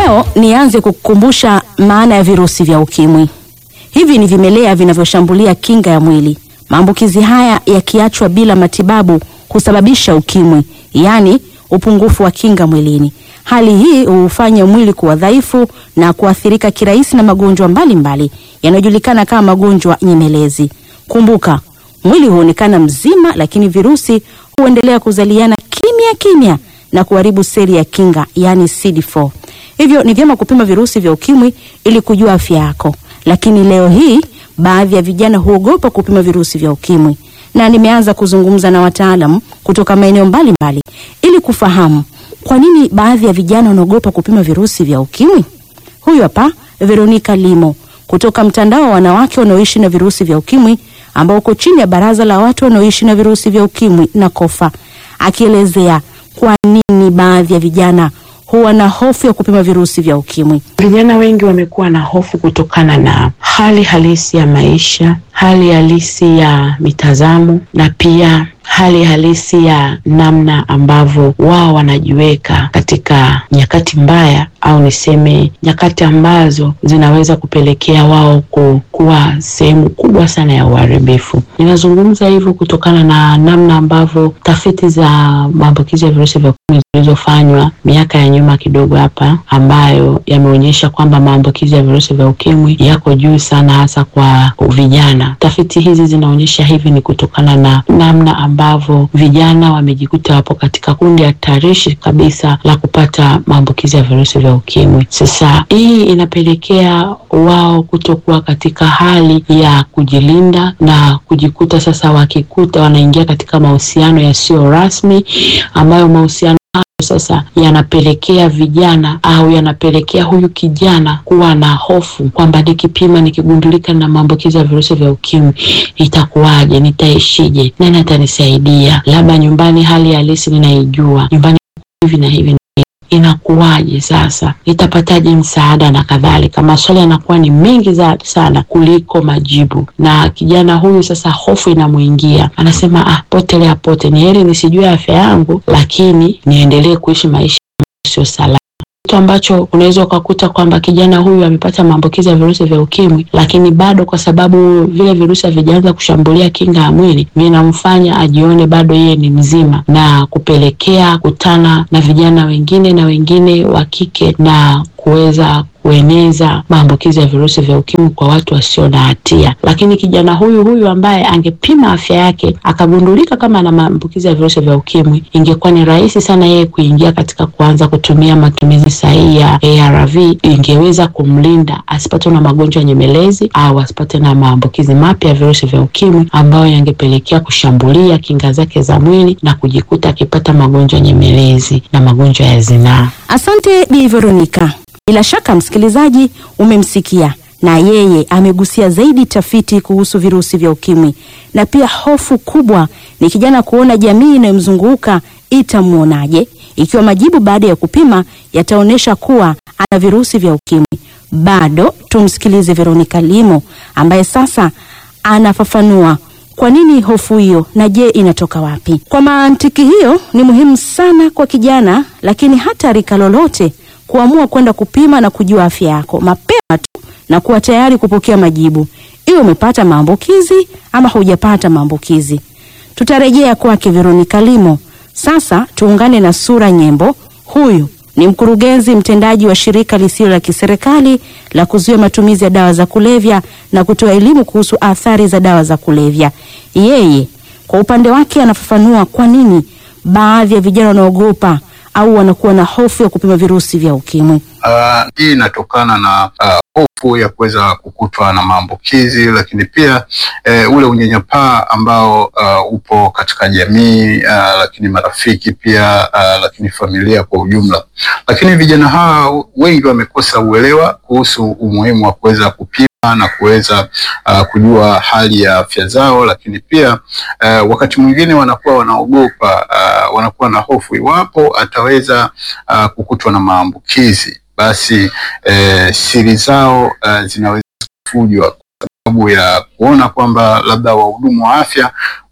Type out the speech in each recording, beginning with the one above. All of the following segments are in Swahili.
Leo nianze kukukumbusha maana ya virusi vya ukimwi. Hivi ni vimelea vinavyoshambulia kinga ya mwili. Maambukizi haya yakiachwa bila matibabu husababisha ukimwi, yaani upungufu wa kinga mwilini. Hali hii hufanya mwili kuwa dhaifu na kuathirika kirahisi na magonjwa mbalimbali yanayojulikana kama magonjwa nyemelezi. Kumbuka, mwili huonekana mzima, lakini virusi huendelea kuzaliana kimya kimya na kuharibu seli ya kinga, yaani CD4. Hivyo ni vyema kupima virusi vya ukimwi ili kujua afya yako. Lakini leo hii baadhi ya vijana huogopa kupima virusi vya ukimwi, na nimeanza kuzungumza na wataalam kutoka maeneo mbalimbali ili kufahamu kwa nini baadhi ya vijana wanaogopa kupima virusi vya ukimwi. Huyu hapa Veronica Limo kutoka mtandao wa wanawake wanaoishi na virusi vya ukimwi ambao uko chini ya baraza la watu wanaoishi na virusi vya ukimwi na kofa, akielezea kwa nini baadhi ya vijana huwa na hofu ya kupima virusi vya ukimwi. Vijana wengi wamekuwa na hofu kutokana na hali halisi ya maisha, hali halisi ya mitazamo na pia hali halisi ya namna ambavyo wao wanajiweka katika nyakati mbaya au niseme nyakati ambazo zinaweza kupelekea wao kuwa sehemu kubwa sana ya uharibifu. Ninazungumza hivyo kutokana na namna ambavyo tafiti za maambukizi ya virusi vya ukimwi zilizofanywa miaka ya nyuma kidogo hapa, ambayo yameonyesha kwamba maambukizi ya virusi vya ukimwi yako juu sana, hasa kwa vijana. Tafiti hizi zinaonyesha hivi ni kutokana na namna ambavyo vijana wamejikuta wapo katika kundi hatarishi kabisa la kupata maambukizi ya virusi vya ukimwi. Sasa hii inapelekea wao kutokuwa katika hali ya kujilinda na kujikuta sasa wakikuta wanaingia katika mahusiano yasiyo rasmi, ambayo mahusiano sasa yanapelekea vijana au yanapelekea huyu kijana kuwa na hofu kwamba nikipima, nikigundulika na maambukizi ya virusi vya ukimwi itakuwaje? Nitaishije? Nani atanisaidia? Labda nyumbani hali halisi ninaijua, nyumbani hivi na hivi inakuwaje sasa, nitapataje msaada na kadhalika. Maswali yanakuwa ni mengi za sana kuliko majibu, na kijana huyu sasa hofu inamwingia, anasema ah, potelea pote, ni heri nisijue afya yangu, lakini niendelee kuishi maisha sio salama kitu ambacho unaweza ukakuta kwamba kijana huyu amepata maambukizi ya virusi vya ukimwi, lakini bado kwa sababu vile virusi havijaanza kushambulia kinga ya mwili, vinamfanya ajione bado yeye ni mzima, na kupelekea kutana na vijana wengine na wengine wa kike na kuweza kueneza maambukizi ya virusi vya ukimwi kwa watu wasio na hatia. Lakini kijana huyu huyu ambaye angepima afya yake akagundulika kama ana maambukizi ya virusi vya ukimwi, ingekuwa ni rahisi sana yeye kuingia katika kuanza kutumia matumizi sahihi ya ARV, ingeweza kumlinda asipate na magonjwa nyemelezi au asipate na maambukizi mapya ya virusi vya ukimwi ambayo yangepelekea kushambulia kinga zake za mwili na kujikuta akipata magonjwa nyemelezi na magonjwa ya zinaa. Asante Bi Veronica. Bila shaka msikilizaji, umemsikia na yeye amegusia zaidi tafiti kuhusu virusi vya ukimwi, na pia hofu kubwa ni kijana kuona jamii inayomzunguka itamwonaje ikiwa majibu baada ya kupima yataonyesha kuwa ana virusi vya ukimwi. Bado tumsikilize Veronica Limo ambaye sasa anafafanua kwa nini hofu hiyo na je, inatoka wapi? Kwa mantiki hiyo, ni muhimu sana kwa kijana, lakini hata rika lolote kuamua kwenda kupima na kujua afya yako mapema tu na kuwa tayari kupokea majibu, iwe umepata maambukizi ama hujapata maambukizi. Tutarejea kwake Veronica Limo. Sasa tuungane na Sura Nyembo. Huyu ni mkurugenzi mtendaji wa shirika lisilo la kiserikali la kuzuia matumizi ya dawa za kulevya na kutoa elimu kuhusu athari za dawa za kulevya. Yeye kwa upande wake anafafanua kwa nini baadhi ya vijana wanaogopa au wanakuwa na hofu ya kupima virusi vya ukimwi. Uh, hii inatokana na uh, hofu ya kuweza kukutwa na maambukizi, lakini pia eh, ule unyanyapaa ambao uh, upo katika jamii uh, lakini marafiki pia uh, lakini familia kwa ujumla. Lakini vijana hawa wengi wamekosa uelewa kuhusu umuhimu wa kuweza kupima na kuweza uh, kujua hali ya afya zao, lakini pia uh, wakati mwingine wanakuwa wanaogopa uh, wanakuwa na hofu iwapo ataweza uh, kukutwa na maambukizi basi eh, siri zao uh, zinaweza kufujwa kwa sababu ya kuona kwamba labda wahudumu wa afya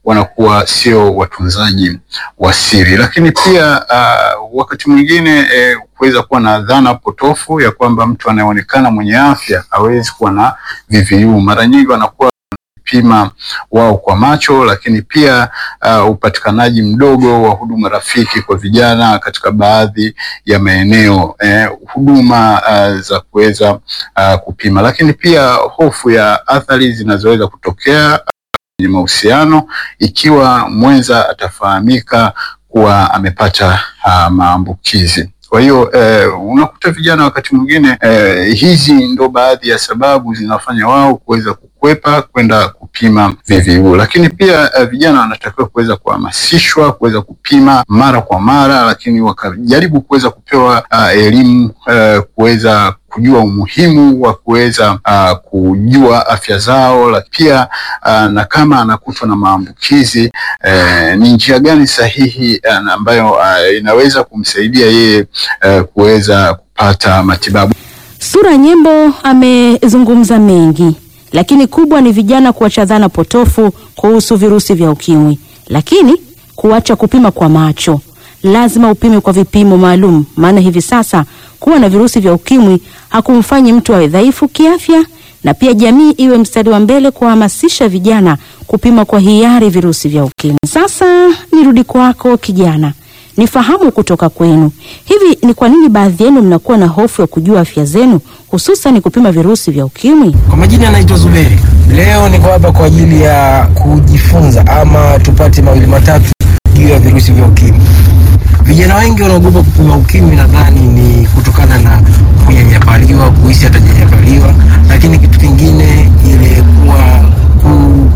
wanakuwa sio watunzaji wa siri. Lakini pia uh, wakati mwingine eh, kuweza kuwa na dhana potofu ya kwamba mtu anayeonekana mwenye afya hawezi kuwa na VVU. Mara nyingi wanakuwa pima wao kwa macho, lakini pia uh, upatikanaji mdogo wa huduma rafiki kwa vijana katika baadhi ya maeneo eh, huduma uh, za kuweza uh, kupima, lakini pia hofu ya athari zinazoweza kutokea kwenye mahusiano ikiwa mwenza atafahamika kuwa amepata uh, maambukizi. Kwa hiyo eh, unakuta vijana wakati mwingine eh, hizi ndo baadhi ya sababu zinafanya wao kuweza kukwepa kwenda kupima VVU, lakini pia eh, vijana wanatakiwa kuweza kuhamasishwa kuweza kupima mara kwa mara, lakini wakajaribu kuweza kupewa uh, elimu uh, kuweza kujua umuhimu wa kuweza uh, kujua afya zao, lakini pia uh, na kama anakutwa na maambukizi eh, ni njia gani sahihi uh, ambayo uh, inaweza kumsaidia yeye uh, kuweza kupata matibabu. Sura Nyembo amezungumza mengi, lakini kubwa ni vijana kuacha dhana potofu kuhusu virusi vya ukimwi, lakini kuacha kupima kwa macho. Lazima upime kwa vipimo maalum, maana hivi sasa kuwa na virusi vya ukimwi hakumfanyi mtu awe dhaifu kiafya, na pia jamii iwe mstari wa mbele kuwahamasisha vijana kupima kwa hiari virusi vya ukimwi. Sasa nirudi kwako kijana, nifahamu kutoka kwenu, hivi ni kwa nini baadhi yenu mnakuwa na hofu ya kujua afya zenu, hususan kupima virusi vya ukimwi? Kwa majina anaitwa Zuberi. Leo niko hapa kwa ajili ya kujifunza ama tupate mawili matatu juu ya virusi vya ukimwi. Vijana wengi wanaogopa kupima ukimwi, nadhani ni kutokana na kunyanyapaliwa, kuhisi atanyanyapaliwa, lakini kitu kingine ile kuwa ku,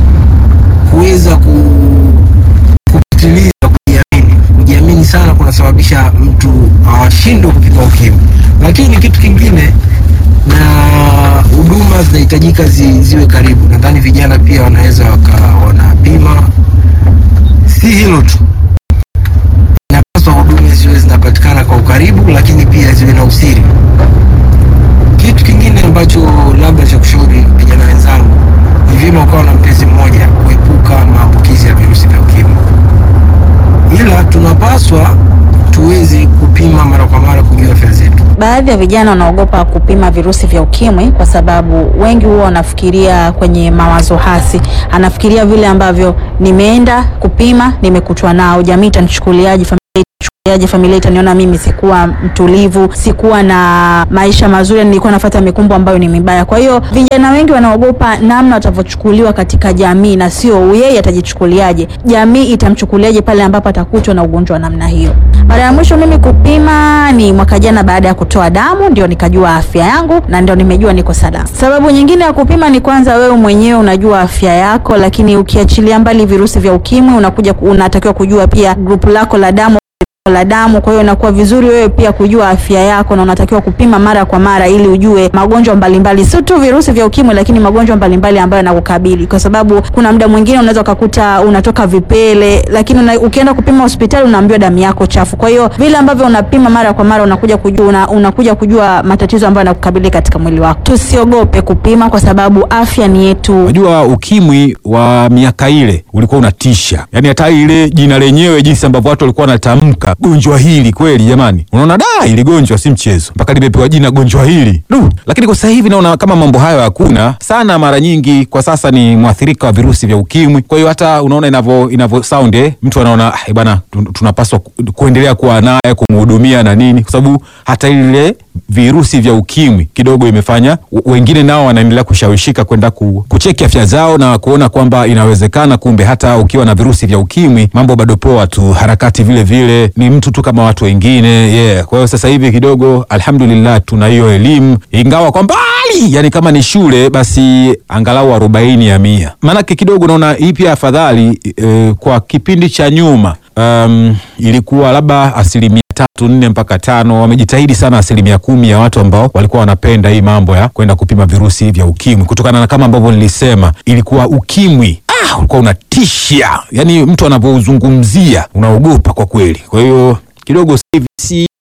kuweza ku, kupitiliza kujiamini. Kujiamini sana kunasababisha mtu ashindwe kupima ukimwi, lakini kitu kingine na huduma zinahitajika zi, ziwe karibu. Nadhani vijana pia wanaweza waka wanapima, si hilo tu inapaswa huduma ziwe zinapatikana kwa ukaribu, lakini pia ziwe na usiri. Kitu kingine ambacho labda cha kushauri vijana wenzangu, ni vyema ukawa na mpenzi mmoja kuepuka maambukizi ya virusi vya ukimwi, ila tunapaswa tuweze kupima mara kwa mara kujua afya zetu. Baadhi ya vijana wanaogopa kupima virusi vya ukimwi kwa sababu wengi huwa wanafikiria kwenye mawazo hasi. Anafikiria vile ambavyo nimeenda kupima, nimekutwa nao, jamii itanichukuliaje? familia itanichukuliaje? familia itaniona mimi sikuwa mtulivu, sikuwa na maisha mazuri, nilikuwa nafuata mikumbo ambayo ni mibaya. Kwa hiyo vijana wengi wanaogopa namna watavyochukuliwa katika jamii, na sio yeye atajichukuliaje, jamii itamchukuliaje pale ambapo atakutwa na ugonjwa wa namna hiyo. Mara ya mwisho mimi kupima ni mwaka jana, baada ya kutoa damu ndio nikajua afya yangu na ndio nimejua niko salama. Sababu nyingine ya kupima ni kwanza, wewe mwenyewe unajua afya yako, lakini ukiachilia mbali virusi vya ukimwi, unakuja unatakiwa kujua pia grupu lako la damu la damu. Kwa hiyo inakuwa vizuri wewe pia kujua afya yako, na unatakiwa kupima mara kwa mara ili ujue magonjwa mbalimbali, sio tu virusi vya ukimwi, lakini magonjwa mbalimbali ambayo yanakukabili, kwa sababu kuna muda mwingine unaweza ukakuta unatoka vipele, lakini una, ukienda kupima hospitali unaambiwa damu yako chafu. Kwa hiyo vile ambavyo unapima mara kwa mara unakuja kujua, una, unakuja kujua matatizo ambayo yanakukabili katika mwili wako. Tusiogope kupima kwa sababu afya ni yetu. Unajua, ukimwi wa miaka ile ulikuwa unatisha, yaani hata ile jina lenyewe, jinsi ambavyo watu walikuwa wanatamka gonjwa hili, kweli jamani, unaona da, ili gonjwa si mchezo, mpaka limepewa jina gonjwa hili du. Lakini kwa sasa hivi naona kama mambo hayo hakuna sana. Mara nyingi kwa sasa ni mwathirika wa virusi vya ukimwi, kwa hiyo hata unaona inavyo inavyo sound eh, mtu anaona eh, bwana, tunapaswa kuendelea kuwa naye kumhudumia na nini, kwa sababu hata ile virusi vya ukimwi kidogo imefanya wengine nao wanaendelea kushawishika kwenda ku, kucheki afya zao na kuona kwamba inawezekana, kumbe hata ukiwa na virusi vya ukimwi mambo bado poa tu, harakati vile vile ni mtu tu kama watu wengine yeah. Kwa hiyo sasa hivi kidogo alhamdulillah tuna hiyo elimu, ingawa kwa mbali, yani kama ni shule basi angalau arobaini ya mia, maanake kidogo naona hii pia afadhali eh, kwa kipindi cha nyuma um, ilikuwa labda asilimia tatu nne mpaka tano. Wamejitahidi sana asilimia kumi ya watu ambao walikuwa wanapenda hii mambo ya kwenda kupima virusi vya ukimwi, kutokana na kama ambavyo nilisema, ilikuwa ukimwi ah, ulikuwa unatisha, yani mtu anavyozungumzia unaogopa kwa kweli. Kwa hiyo kidogo sasa hivi si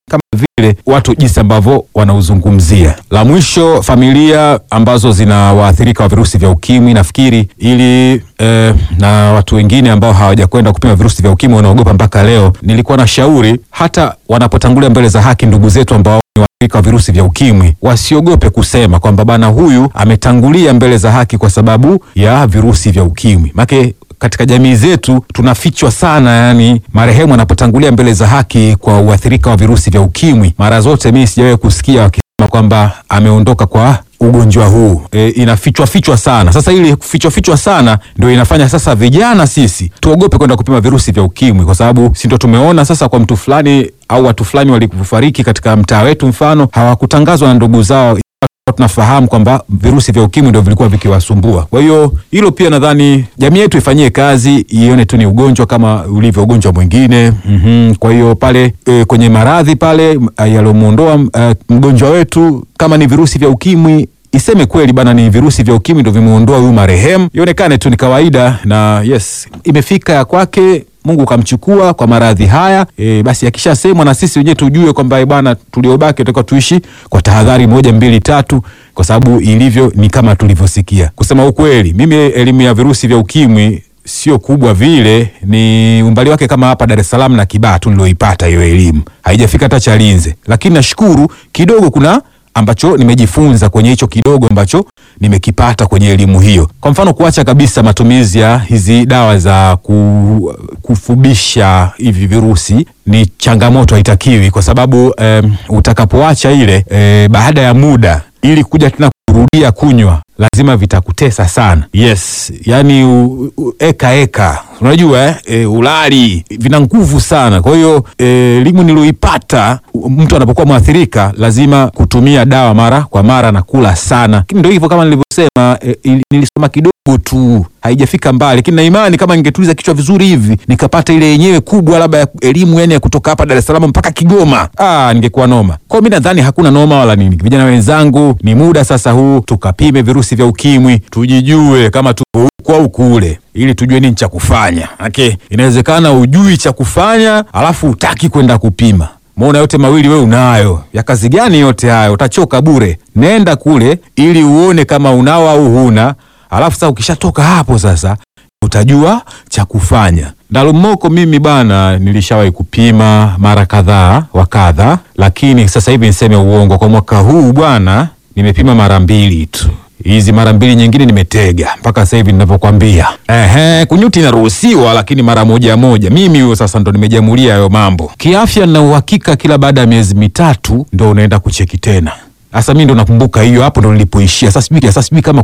kama vile watu jinsi ambavyo wanauzungumzia. La mwisho, familia ambazo zina waathirika wa virusi vya ukimwi, nafikiri ili eh, na watu wengine ambao hawajakwenda kupima virusi vya ukimwi wanaogopa mpaka leo, nilikuwa na shauri hata wanapotangulia mbele za haki ndugu zetu ambao ni waathirika wa virusi vya ukimwi wasiogope kusema kwamba bana, huyu ametangulia mbele za haki kwa sababu ya virusi vya ukimwi make katika jamii zetu tunafichwa sana, yani marehemu anapotangulia mbele za haki kwa uathirika wa virusi vya ukimwi, mara zote mimi sijawahi kusikia wakisema kwamba ameondoka kwa ugonjwa huu e, inafichwa fichwa sana. Sasa ili kufichwa fichwa sana ndio inafanya sasa vijana sisi tuogope kwenda kupima virusi vya ukimwi, kwa sababu si ndio tumeona sasa kwa mtu fulani au watu fulani walikufariki katika mtaa wetu, mfano hawakutangazwa na ndugu zao tunafahamu kwamba virusi vya ukimwi ndio vilikuwa vikiwasumbua. Kwa hiyo hilo pia nadhani jamii yetu ifanyie kazi, ione tu ni ugonjwa kama ulivyo ugonjwa mwingine. mm Kwa hiyo pale e, kwenye maradhi pale yaliomuondoa e, mgonjwa wetu kama ni virusi vya ukimwi iseme kweli bana, ni virusi vya ukimwi ndio vimeondoa huyu marehemu, ionekane tu ni kawaida, na yes, imefika ya kwake Mungu kamchukua kwa maradhi haya e, basi akishasemwa na sisi wenyewe tujue kwamba bwana, tuliobaki tutakuwa tuishi kwa tahadhari moja mbili tatu, kwa sababu ilivyo ni kama tulivyosikia. Kusema ukweli, mimi elimu ya virusi vya ukimwi sio kubwa vile, ni umbali wake kama hapa Dar es Salaam na Kibaha tu nilioipata hiyo elimu, haijafika hata Chalinze, lakini nashukuru kidogo kuna ambacho nimejifunza kwenye hicho kidogo ambacho nimekipata kwenye elimu hiyo. Kwa mfano, kuacha kabisa matumizi ya hizi dawa za ku, kufubisha hivi virusi ni changamoto, haitakiwi kwa sababu um, utakapoacha ile e, baada ya muda ili kuja tena kurudia kunywa lazima vitakutesa sana. Yes, yani u, u, eka eka, unajua eh, e, ulali vina nguvu sana. Kwa hiyo elimu e, nilioipata, mtu anapokuwa mwathirika lazima kutumia dawa mara kwa mara na kula sana, lakini ndio hivyo kama nilivyosema, e, nilisoma kidogo tu haijafika mbali, lakini na imani kama ningetuliza kichwa vizuri hivi nikapata ile yenyewe kubwa labda ya elimu yani ya kutoka hapa Dar es Salaam mpaka Kigoma, ah, ningekuwa noma. Kwa mimi nadhani hakuna noma wala nini. Vijana wenzangu, ni muda sasa huu tukapime virusi vya ukimwi, tujijue kama tuko huku au kule, ili tujue nini cha kufanya. Okay, inawezekana ujui cha kufanya alafu utaki kwenda kupima Muona yote mawili we unayo, ya kazi gani yote hayo? Utachoka bure. Nenda kule ili uone kama unao au huna, alafu sasa ukishatoka hapo sasa utajua cha kufanya. Ndalumoko mimi bana, nilishawahi kupima mara kadhaa wa kadha, lakini sasa hivi niseme uongo, kwa mwaka huu bwana nimepima mara mbili tu hizi mara mbili nyingine nimetega mpaka sasa hivi ninavyokwambia. Ehe, kunyuti inaruhusiwa lakini mara moja moja. Mimi huyo sasa ndo nimejamulia hayo mambo kiafya, na uhakika kila baada ya miezi mitatu ndo unaenda kucheki tena. Sasa mimi ndo nakumbuka hiyo, hapo ndo nilipoishia. Sasa sijui sasa sijui kama